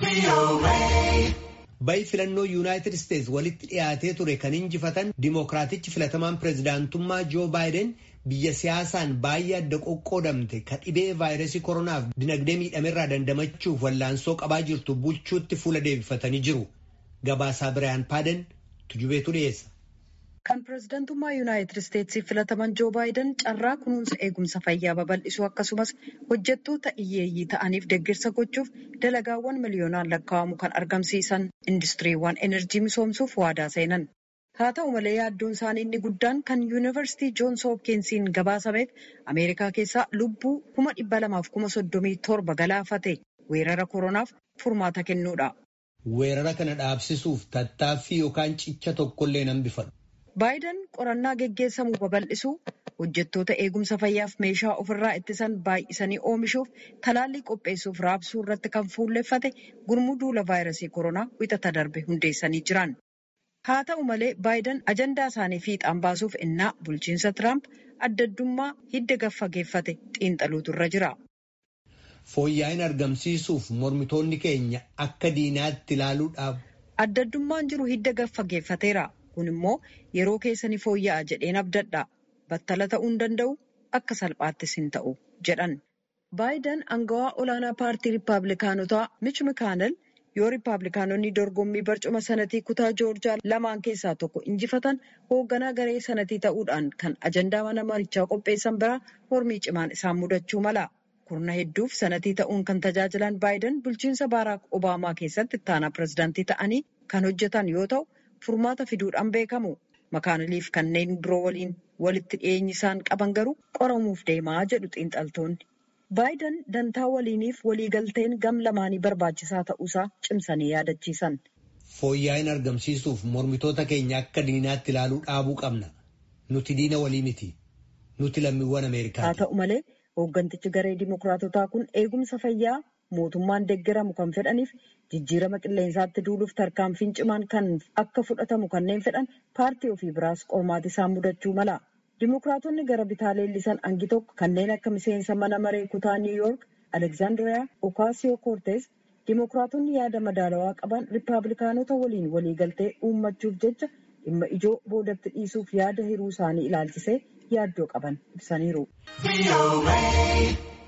Bayi filannoo Yuunaayitid Isteets walitti dhiyaatee ture kan injifatan Dimookiraatichi filatamaan pireezidaantummaa Joo Baayiden biyya siyaasaan baay'ee adda qoqqoodamte ka dhibee vaayirasii koronaaf dinagdee miidhamerraa dandamachuuf wallaansoo qabaa jirtu bulchuutti fuula deebifatanii jiru. Gabaasaa Biraayan Paaden tujubeetu dhiyeessa. Kan pireezidantummaa Yuunaayitid Isteetsiif filataman Joo Baayiden carraa kunuunsa eegumsa fayyaa babal'isuu akkasumas hojjettoota hiyyeeyyii ta'aniif deeggarsa gochuuf dalagaawwan miliyoonaan lakkaa'amu kan argamsiisan industiriiwwan enerjii misoomsuuf waadaa seenan. Haa ta'u malee yaaddoon isaanii inni guddaan kan yuunivarsiitii Joons Hoopkinsiin gabaasameef Ameerikaa keessaa lubbuu kuma dhibba lamaaf kuma soddomii torba galaafate weerara koronaaf furmaata kennuudha. Weerara kana dhaabsisuuf tattaaffii yookaan cicha tokkollee nan bifadhu. Baayiden qorannaa geggeessamu babal'isuu hojjettoota eegumsa fayyaaf meeshaa ofirraa ittisan baay'isanii oomishuuf talaallii qopheessuuf raabsuu irratti kan fuulleffate gurmuu duula vaayirasii koronaa wixata darbe hundeessanii jiran. Haa ta'u malee baayiden ajandaa isaanii fiixaan baasuuf innaa bulchiinsa Tiraamp addaddummaa hidda gaffageeffate xiinxaluutu irra jira. Fooyya'in argamsiisuuf mormitoonni keenya akka diinaatti ilaaluudhaaf. Addaddummaan jiru hidda gaffageeffateera. Kun immoo yeroo keessa ni fooyya'a jedheen abdadha. Battala ta'uu hin danda'u akka salphaattis hin ta'u jedhan. Baayiden angawaa olaanaa paartii Rippaabilikaanotaa Mich Mikaanel yoo Rippaabilikaanonni dorgommii barcuma sanatii kutaa Joorjaa lamaan keessaa tokko injifatan hoogganaa garee sanatii ta'uudhaan kan ajandaa mana marichaa qopheessan biraa mormii cimaan isaan mudachuu mala. Kurna hedduuf sanatii ta'uun kan tajaajilan Baayiden bulchiinsa Baaraak Obaamaa keessatti ittaanaa pireezidaantii ta'anii kan hojjetan yoo ta'u. furmaata fiduudhaan beekamu makaaniliif kanneen biroo waliin walitti dhiyeenyi isaan qaban garuu qoramuuf deemaa jedhu xiinxaltoonni. Baayiden dantaa waliiniif waliigalteen gam lamaanii barbaachisaa ta'uusaa cimsanii yaadachiisan. Fooyya'in argamsiisuuf mormitoota keenya akka diinaatti ilaaluu dhaabuu qabna. Nuti diina walii miti. Nuti lammiiwwan Ameerikaati. Haa ta'u malee hooggantichi garee Dimookiraatotaa kun eegumsa fayyaa mootummaan deeggaramu kan fedhaniif jijjiirama qilleensaatti duuluuf tarkaanfiin cimaan kan akka fudhatamu kanneen fedhan paartii ofii biraas qormaati isaan mudachuu mala. Dimookiraatonni gara bitaa leellisan hangi tokko kanneen akka miseensa mana maree kutaa Niw Yoork Alekzaandiriyaa Okaasiyoo Koortees Dimookiraatonni yaada madaalawaa qaban Rippaabilikaanota waliin waliigaltee uummachuuf jecha dhimma ijoo boodatti dhiisuuf yaada hiruu isaanii ilaalchisee yaaddoo qaban ibsaniiru.